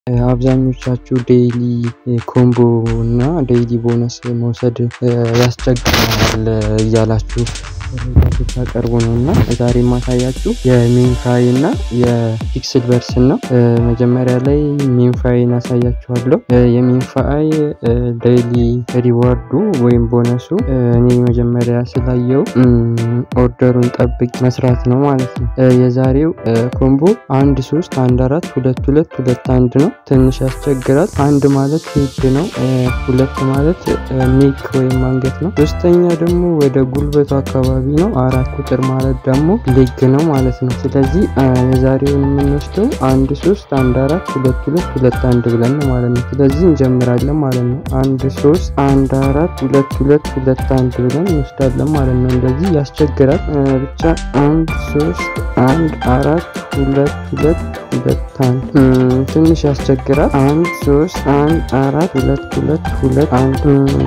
አብዛኞቻችሁ ዴይሊ ኮምቦ እና ዴይሊ ቦነስ መውሰድ ያስቸግራል እያላችሁ ስታቀርቡ ነው እና ዛሬ የማሳያችሁ የሜንፋይ እና የፒክስል ቨርስን ነው። መጀመሪያ ላይ ሜንፋይን አሳያችኋለሁ። የሜንፋይ ዴይሊ ሪዋርዱ ወይም ቦነሱ እኔ መጀመሪያ ስላየው ኦርደሩን ጠብቅ መስራት ነው ማለት ነው። የዛሬው ኮምቦ አንድ ሶስት አንድ አራት ሁለት ሁለት ሁለት አንድ ነው። ትንሽ ያስቸግራል። አንድ ማለት ሄድ ነው። ሁለት ማለት ኔክ ወይም አንገት ነው። ሶስተኛ ደግሞ ወደ ጉልበቱ አካባቢ ነው። አራት ቁጥር ማለት ደግሞ ሌግ ነው ማለት ነው። ስለዚህ የዛሬውን የምንወስደው አንድ ሶስት አንድ አራት ሁለት ሁለት ሁለት አንድ ብለን ነው ማለት ነው። ስለዚህ እንጀምራለን ማለት ነው። አንድ ሶስት አንድ አራት ሁለት ሁለት ሁለት አንድ ብለን እንወስዳለን ማለት ነው። እንደዚህ ያስቸግራል። ብቻ አንድ ሶስት አንድ አራት ሁለት ሁለት ሁለት አንድ ትንሽ ያስቸግራል። አንድ ሶስት አንድ አራት ሁለት ሁለት ሁለት አንድ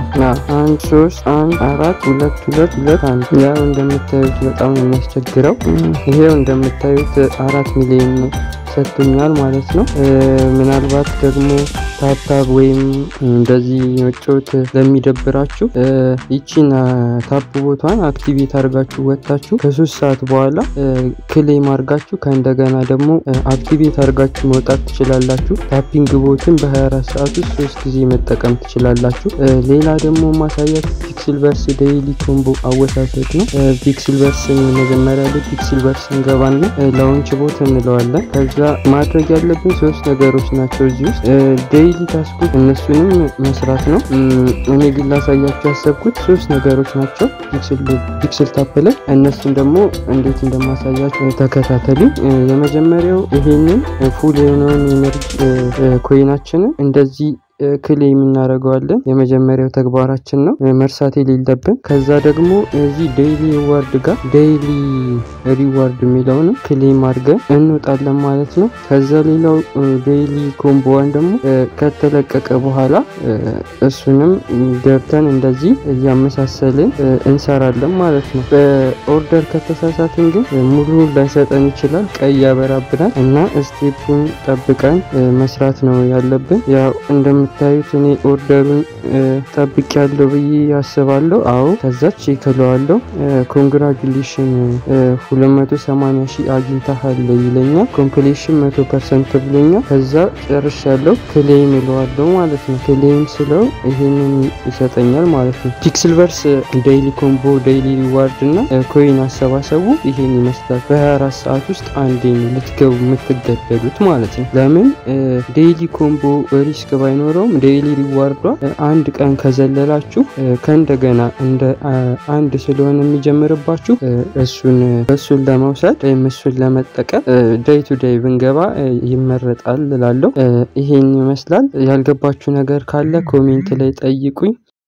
አንድ ሶስት አንድ አራት ሁለት ሁለት ሁለት አንድ ያው እንደምታዩት በጣም ነው የሚያስቸግረው። ይሄው እንደምታዩት አራት ሚሊዮን ሰጥቶኛል ማለት ነው። ምናልባት ደግሞ ታፕታፕ ወይም እንደዚህ መጫወት ለሚደብራችሁ ይቺን ታፕ ቦቷን አክቲቬት አድርጋችሁ ወጥታችሁ ከሶስት ሰዓት በኋላ ክሌም አድርጋችሁ ከእንደገና ደግሞ አክቲቬት አድርጋችሁ መውጣት ትችላላችሁ። ታፒንግ ቦትን በ24 ሰዓት ውስጥ ሶስት ጊዜ መጠቀም ትችላላችሁ። ሌላ ደግሞ ማሳያችሁ ፒክስል ቨርስ ዴይሊ ኮምቦ አወሳሰድ ነው። ፒክስል ቨርስን መጀመሪያ ላይ ፒክስል ቨርስ እንገባና ላውንች ቦት እንለዋለን። ከዛ ማድረግ ያለብን ሶስት ነገሮች ናቸው እዚህ ውስጥ ዴይሊ ታስኩት እነሱንም መስራት ነው። እኔ ግን ላሳያችሁ ያሰብኩት ሶስት ነገሮች ናቸው ፒክስል ታፕ ላይ እነሱን ደግሞ እንዴት እንደማሳያችሁ ተከታተሉ። የመጀመሪያው ይሄንን ፉል የሆነውን ኤነርጂ ኮይናችንን እንደዚህ ክሌም እናደርገዋለን። የመጀመሪያው ተግባራችን ነው መርሳት የሌለብን። ከዛ ደግሞ እዚህ ዴይሊ ሪዋርድ ጋር ዴይሊ ሪዋርድ የሚለውንም ክሌም አድርገን እንወጣለን ማለት ነው። ከዛ ሌላው ዴይሊ ኮምቦዋን ደግሞ ከተለቀቀ በኋላ እሱንም ገብተን እንደዚህ እያመሳሰልን እንሰራለን ማለት ነው። በኦርደር ከተሳሳትን ግን ሙሉ ላይሰጠን ይችላል፣ ቀይ ያበራብናል እና ስቴፑን ጠብቀን መስራት ነው ያለብን ያው እንደም የምታዩት እኔ ኦርደሩን ጠብቅ ያለው ብዬ ያስባለሁ። አዎ ከዛ ቼክ እለዋለሁ። ኮንግራጁሌሽን 280 ሺህ አግኝተሃል ይለኛል። ኮምፕሌሽን 100 ፐርሰንት ብሎኛል። ከዛ ጨርሻለሁ። ክሌም እለዋለሁ ማለት ነው። ክሌም ስለው ይሄንን ይሰጠኛል ማለት ነው። ፒክስል ቨርስ ዴይሊ ኮምቦ ዴይሊ ሪዋርድ እና ኮይን አሰባሰቡ ይሄን ይመስላል። በ24 ሰዓት ውስጥ አንዴ ነው ልትገቡ የምትገደሉት ማለት ነው። ለምን ዴይሊ ኮምቦ ሪስክ ባይኖረውም ዴይሊ ሪዋርዷ አንድ ቀን ከዘለላችሁ ከእንደገና እንደ አንድ ስለሆነ የሚጀምርባችሁ እሱን እሱን ለመውሰድ ወይም እሱን ለመጠቀም ዴይ ቱ ዴይ ብንገባ ይመረጣል እላለሁ። ይሄን ይመስላል። ያልገባችሁ ነገር ካለ ኮሜንት ላይ ጠይቁኝ።